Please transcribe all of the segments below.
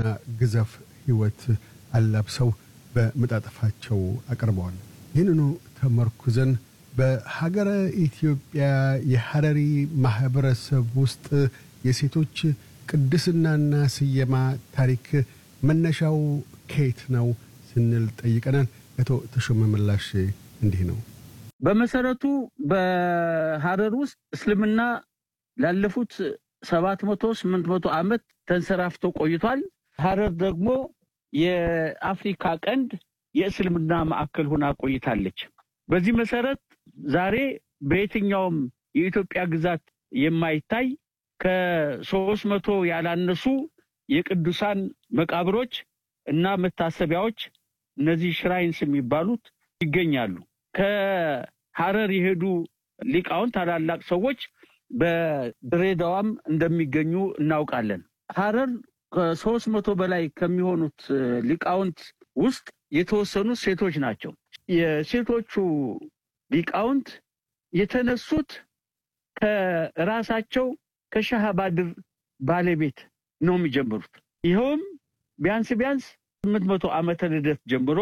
ግዘፍ ሕይወት አላብሰው በመጣጠፋቸው አቅርበዋል። ይህንኑ ተመርኩዘን በሀገረ ኢትዮጵያ የሐረሪ ማኅበረሰብ ውስጥ የሴቶች ቅድስናና ስየማ ታሪክ መነሻው ከየት ነው ስንል ጠይቀናል። አቶ ተሾመ ምላሽ እንዲህ ነው። በመሰረቱ በሐረር ውስጥ እስልምና ላለፉት ሰባት መቶ ስምንት መቶ ዓመት ተንሰራፍቶ ቆይቷል። ሐረር ደግሞ የአፍሪካ ቀንድ የእስልምና ማዕከል ሆና ቆይታለች። በዚህ መሰረት ዛሬ በየትኛውም የኢትዮጵያ ግዛት የማይታይ ከሶስት መቶ ያላነሱ የቅዱሳን መቃብሮች እና መታሰቢያዎች እነዚህ ሽራይንስ የሚባሉት ይገኛሉ። ከሐረር የሄዱ ሊቃውንት ታላላቅ ሰዎች በድሬዳዋም እንደሚገኙ እናውቃለን። ሐረር ከሶስት መቶ በላይ ከሚሆኑት ሊቃውንት ውስጥ የተወሰኑት ሴቶች ናቸው። የሴቶቹ ሊቃውንት የተነሱት ከራሳቸው ከሻህ ባድር ባለቤት ነው የሚጀምሩት። ይኸውም ቢያንስ ቢያንስ ስምንት መቶ ዓመተ ልደት ጀምሮ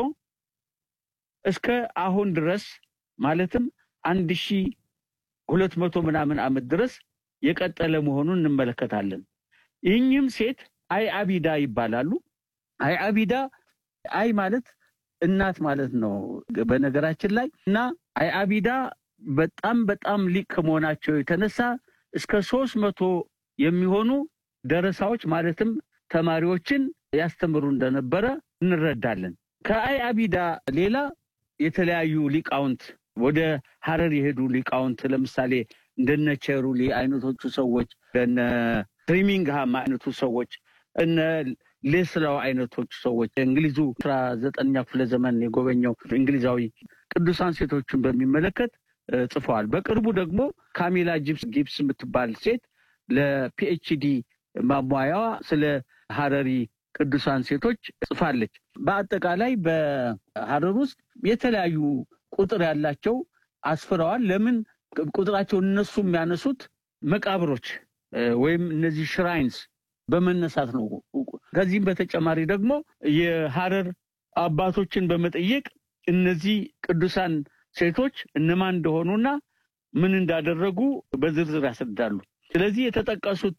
እስከ አሁን ድረስ ማለትም አንድ ሺ ሁለት መቶ ምናምን ዓመት ድረስ የቀጠለ መሆኑን እንመለከታለን። ይህኝም ሴት አይ አቢዳ ይባላሉ። አይ አቢዳ አይ ማለት እናት ማለት ነው በነገራችን ላይ እና አይ አቢዳ በጣም በጣም ሊቅ ከመሆናቸው የተነሳ እስከ ሶስት መቶ የሚሆኑ ደረሳዎች ማለትም ተማሪዎችን ያስተምሩ እንደነበረ እንረዳለን። ከአይ አቢዳ ሌላ የተለያዩ ሊቃውንት ወደ ሐረር የሄዱ ሊቃውንት ለምሳሌ እንደነ ቸሩሊ አይነቶቹ ሰዎች፣ እንደነ ትሪሚንግሃም አይነቱ ሰዎች፣ እነ ሌስላው አይነቶቹ ሰዎች እንግሊዙ አስራ ዘጠነኛ ክፍለ ዘመን የጎበኘው እንግሊዛዊ ቅዱሳን ሴቶችን በሚመለከት ጽፈዋል። በቅርቡ ደግሞ ካሚላ ጊብስ የምትባል ሴት ለፒኤችዲ ማሟያዋ ስለ ሐረሪ ቅዱሳን ሴቶች ጽፋለች። በአጠቃላይ በሐረር ውስጥ የተለያዩ ቁጥር ያላቸው አስፍረዋል። ለምን ቁጥራቸውን እነሱ የሚያነሱት መቃብሮች ወይም እነዚህ ሽራይንስ በመነሳት ነው። ከዚህም በተጨማሪ ደግሞ የሐረር አባቶችን በመጠየቅ እነዚህ ቅዱሳን ሴቶች እነማን እንደሆኑና ምን እንዳደረጉ በዝርዝር ያስረዳሉ። ስለዚህ የተጠቀሱት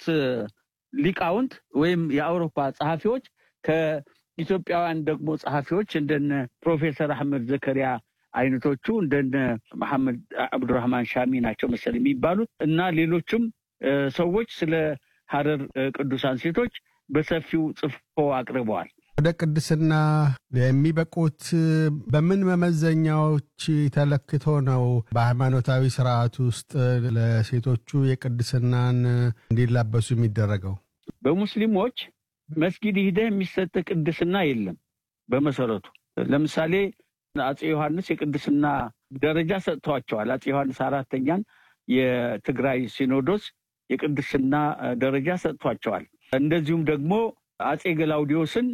ሊቃውንት ወይም የአውሮፓ ጸሐፊዎች ከኢትዮጵያውያን ደግሞ ጸሐፊዎች እንደነ ፕሮፌሰር አህመድ ዘከሪያ አይነቶቹ እንደነ መሐመድ አብዱራህማን ሻሚ ናቸው መሰል የሚባሉት እና ሌሎችም ሰዎች ስለ ሐረር ቅዱሳን ሴቶች በሰፊው ጽፎ አቅርበዋል። ወደ ቅድስና የሚበቁት በምን መመዘኛዎች ተለክቶ ነው? በሃይማኖታዊ ስርዓት ውስጥ ለሴቶቹ የቅድስናን እንዲላበሱ የሚደረገው? በሙስሊሞች መስጊድ ሂደህ የሚሰጥ ቅድስና የለም። በመሰረቱ ለምሳሌ አፄ ዮሐንስ የቅድስና ደረጃ ሰጥተዋቸዋል። አፄ ዮሐንስ አራተኛን የትግራይ ሲኖዶስ የቅድስና ደረጃ ሰጥቷቸዋል። እንደዚሁም ደግሞ አፄ ገላውዲዮስን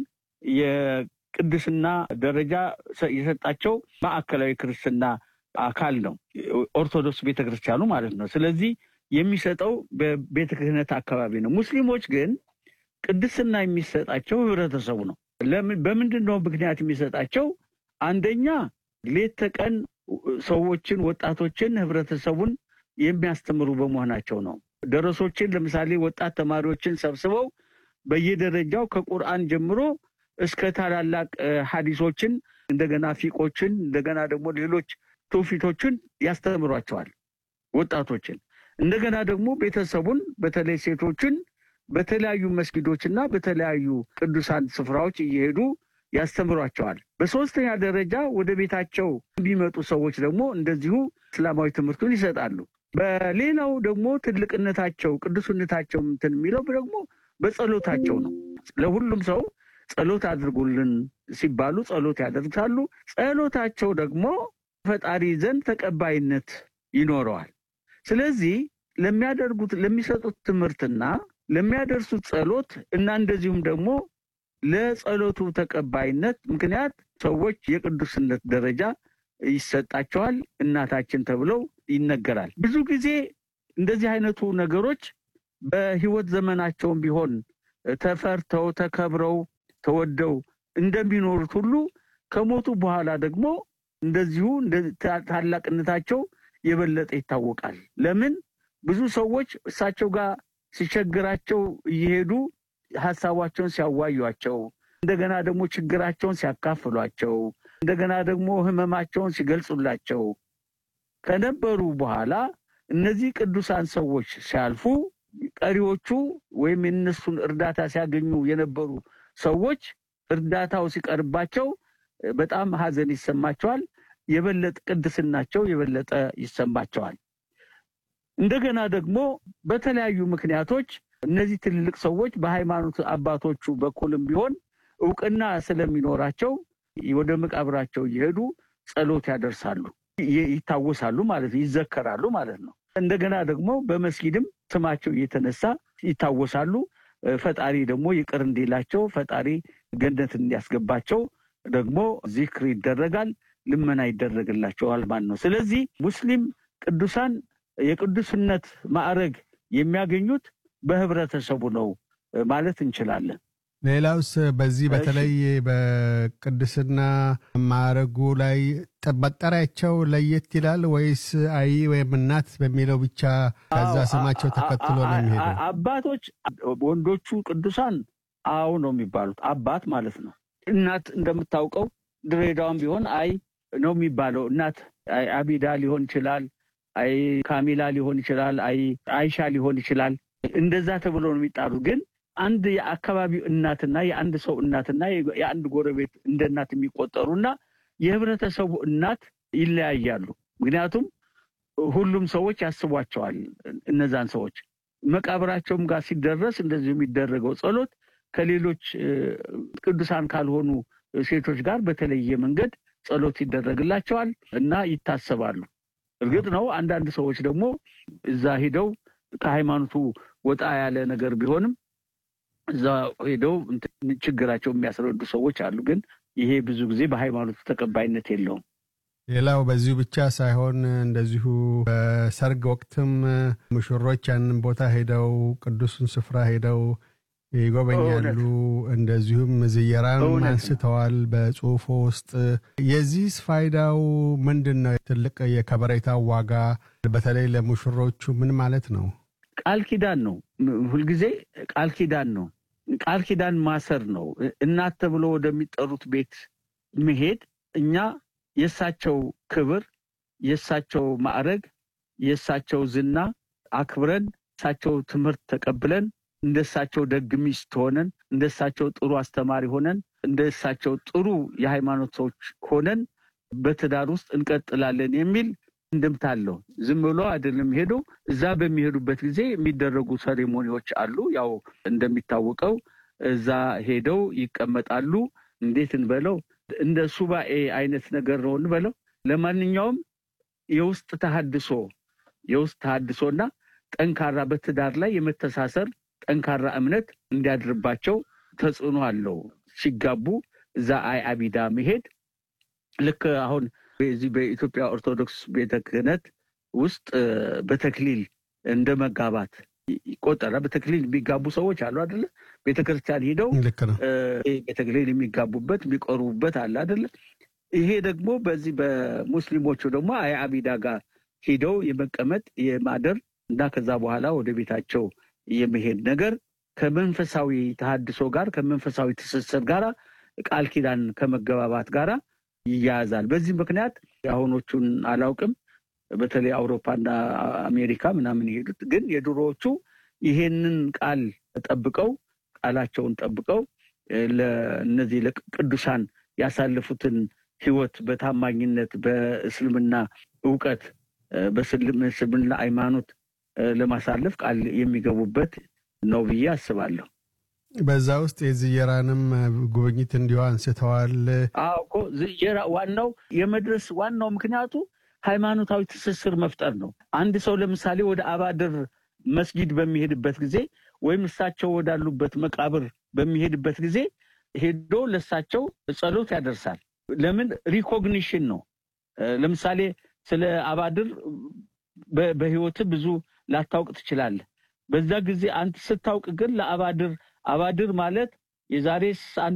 የቅድስና ደረጃ የሰጣቸው ማዕከላዊ ክርስትና አካል ነው፣ ኦርቶዶክስ ቤተክርስቲያኑ ማለት ነው። ስለዚህ የሚሰጠው በቤተ ክህነት አካባቢ ነው። ሙስሊሞች ግን ቅድስና የሚሰጣቸው ህብረተሰቡ ነው። በምንድን ነው ምክንያት የሚሰጣቸው? አንደኛ ሌት ተቀን ሰዎችን፣ ወጣቶችን፣ ህብረተሰቡን የሚያስተምሩ በመሆናቸው ነው። ደረሶችን ለምሳሌ ወጣት ተማሪዎችን ሰብስበው በየደረጃው ከቁርአን ጀምሮ እስከ ታላላቅ ሐዲሶችን እንደገና ፊቆችን እንደገና ደግሞ ሌሎች ትውፊቶችን ያስተምሯቸዋል ወጣቶችን። እንደገና ደግሞ ቤተሰቡን በተለይ ሴቶችን በተለያዩ መስጊዶችና በተለያዩ ቅዱሳን ስፍራዎች እየሄዱ ያስተምሯቸዋል። በሶስተኛ ደረጃ ወደ ቤታቸው የሚመጡ ሰዎች ደግሞ እንደዚሁ እስላማዊ ትምህርቱን ይሰጣሉ። በሌላው ደግሞ ትልቅነታቸው ቅዱስነታቸው እንትን የሚለው ደግሞ በጸሎታቸው ነው። ለሁሉም ሰው ጸሎት አድርጉልን ሲባሉ ጸሎት ያደርጋሉ። ጸሎታቸው ደግሞ ፈጣሪ ዘንድ ተቀባይነት ይኖረዋል። ስለዚህ ለሚያደርጉት ለሚሰጡት ትምህርትና ለሚያደርሱት ጸሎት እና እንደዚሁም ደግሞ ለጸሎቱ ተቀባይነት ምክንያት ሰዎች የቅዱስነት ደረጃ ይሰጣቸዋል። እናታችን ተብለው ይነገራል። ብዙ ጊዜ እንደዚህ አይነቱ ነገሮች በሕይወት ዘመናቸውም ቢሆን ተፈርተው ተከብረው ተወደው እንደሚኖሩት ሁሉ ከሞቱ በኋላ ደግሞ እንደዚሁ ታላቅነታቸው የበለጠ ይታወቃል። ለምን ብዙ ሰዎች እሳቸው ጋር ሲቸግራቸው እየሄዱ ሀሳባቸውን ሲያዋዩቸው፣ እንደገና ደግሞ ችግራቸውን ሲያካፍሏቸው፣ እንደገና ደግሞ ህመማቸውን ሲገልጹላቸው ከነበሩ በኋላ እነዚህ ቅዱሳን ሰዎች ሲያልፉ ቀሪዎቹ ወይም የነሱን እርዳታ ሲያገኙ የነበሩ ሰዎች እርዳታው ሲቀርባቸው በጣም ሀዘን ይሰማቸዋል። የበለጠ ቅድስናቸው የበለጠ ይሰማቸዋል። እንደገና ደግሞ በተለያዩ ምክንያቶች እነዚህ ትልልቅ ሰዎች በሃይማኖት አባቶቹ በኩልም ቢሆን እውቅና ስለሚኖራቸው ወደ መቃብራቸው እየሄዱ ጸሎት ያደርሳሉ፣ ይታወሳሉ ማለት ነው፣ ይዘከራሉ ማለት ነው። እንደገና ደግሞ በመስጊድም ስማቸው እየተነሳ ይታወሳሉ። ፈጣሪ ደግሞ ይቅር እንዲላቸው ፈጣሪ ገነት እንዲያስገባቸው ደግሞ ዚክር ይደረጋል፣ ልመና ይደረግላቸዋል ማለት ነው። ስለዚህ ሙስሊም ቅዱሳን የቅዱስነት ማዕረግ የሚያገኙት በህብረተሰቡ ነው ማለት እንችላለን። ሌላውስ በዚህ በተለይ በቅድስና ማዕረጉ ላይ መጠሪያቸው ለየት ይላል ወይስ አይ ወይም እናት በሚለው ብቻ ከዛ ስማቸው ተከትሎ ነው የሚሄደው? አባቶች ወንዶቹ ቅዱሳን አዎ ነው የሚባሉት፣ አባት ማለት ነው። እናት እንደምታውቀው ድሬዳዋም ቢሆን አይ ነው የሚባለው። እናት አቢዳ ሊሆን ይችላል፣ አይ ካሚላ ሊሆን ይችላል፣ አይ አይሻ ሊሆን ይችላል። እንደዛ ተብሎ ነው የሚጣሩት ግን አንድ የአካባቢው እናትና የአንድ ሰው እናትና የአንድ ጎረቤት እንደ እናት የሚቆጠሩና የህብረተሰቡ እናት ይለያያሉ። ምክንያቱም ሁሉም ሰዎች ያስቧቸዋል። እነዛን ሰዎች መቃብራቸውም ጋር ሲደረስ እንደዚሁ የሚደረገው ጸሎት ከሌሎች ቅዱሳን ካልሆኑ ሴቶች ጋር በተለየ መንገድ ጸሎት ይደረግላቸዋል እና ይታሰባሉ። እርግጥ ነው አንዳንድ ሰዎች ደግሞ እዛ ሂደው ከሃይማኖቱ ወጣ ያለ ነገር ቢሆንም እዛ ሄደው ችግራቸው የሚያስረዱ ሰዎች አሉ። ግን ይሄ ብዙ ጊዜ በሃይማኖቱ ተቀባይነት የለውም። ሌላው በዚሁ ብቻ ሳይሆን እንደዚሁ በሰርግ ወቅትም ሙሽሮች ያንን ቦታ ሄደው ቅዱሱን ስፍራ ሄደው ይጎበኛሉ። እንደዚሁም ዝየራን አንስተዋል በጽሁፎ ውስጥ። የዚህስ ፋይዳው ምንድን ነው? ትልቅ የከበሬታ ዋጋ በተለይ ለሙሽሮቹ ምን ማለት ነው? ቃል ኪዳን ነው። ሁልጊዜ ቃል ኪዳን ነው። ቃል ኪዳን ማሰር ነው። እናት ተብሎ ወደሚጠሩት ቤት መሄድ እኛ የእሳቸው ክብር፣ የእሳቸው ማዕረግ፣ የእሳቸው ዝና አክብረን እሳቸው ትምህርት ተቀብለን እንደ እሳቸው ደግ ሚስት ሆነን እንደ እሳቸው ጥሩ አስተማሪ ሆነን እንደ እሳቸው ጥሩ የሃይማኖት ሰዎች ሆነን በትዳር ውስጥ እንቀጥላለን የሚል እንድምታ አለው። ዝም ብሎ አይደለም ሄዶ እዛ በሚሄዱበት ጊዜ የሚደረጉ ሰሬሞኒዎች አሉ። ያው እንደሚታወቀው እዛ ሄደው ይቀመጣሉ። እንዴት እንበለው እንደ ሱባኤ አይነት ነገር ነው እንበለው። ለማንኛውም የውስጥ ተሃድሶ የውስጥ ተሃድሶና ጠንካራ በትዳር ላይ የመተሳሰር ጠንካራ እምነት እንዲያድርባቸው ተጽዕኖ አለው። ሲጋቡ እዛ አይ አቢዳ መሄድ ልክ አሁን በዚህ በኢትዮጵያ ኦርቶዶክስ ቤተ ክህነት ውስጥ በተክሊል እንደ መጋባት ይቆጠራል። በተክሊል የሚጋቡ ሰዎች አሉ አደለ? ቤተ ክርስቲያን ሂደው ልክ ነው። በተክሊል የሚጋቡበት የሚቆርቡበት አለ አደለ? ይሄ ደግሞ በዚህ በሙስሊሞቹ ደግሞ አይ አቢዳ ጋር ሂደው የመቀመጥ የማደር እና ከዛ በኋላ ወደ ቤታቸው የመሄድ ነገር ከመንፈሳዊ ተሃድሶ ጋር ከመንፈሳዊ ትስስር ጋር ቃል ኪዳን ከመገባባት ጋር ይያያዛል። በዚህ ምክንያት የአሁኖቹን አላውቅም፣ በተለይ አውሮፓና አሜሪካ ምናምን የሄዱት ግን የድሮዎቹ ይሄንን ቃል ጠብቀው ቃላቸውን ጠብቀው ለእነዚህ ለቅዱሳን ያሳለፉትን ሕይወት በታማኝነት በእስልምና እውቀት በእስልምና ሃይማኖት ለማሳለፍ ቃል የሚገቡበት ነው ብዬ አስባለሁ። በዛ ውስጥ የዝየራንም ጉብኝት እንዲሁ አንስተዋል። አዎ እኮ ዝየራ ዋናው የመድረስ ዋናው ምክንያቱ ሃይማኖታዊ ትስስር መፍጠር ነው። አንድ ሰው ለምሳሌ ወደ አባድር መስጊድ በሚሄድበት ጊዜ ወይም እሳቸው ወዳሉበት መቃብር በሚሄድበት ጊዜ ሄዶ ለእሳቸው ጸሎት ያደርሳል። ለምን ሪኮግኒሽን ነው። ለምሳሌ ስለ አባድር በህይወት ብዙ ላታውቅ ትችላለህ። በዛ ጊዜ አንተ ስታውቅ ግን ለአባድር አባድር ማለት የዛሬ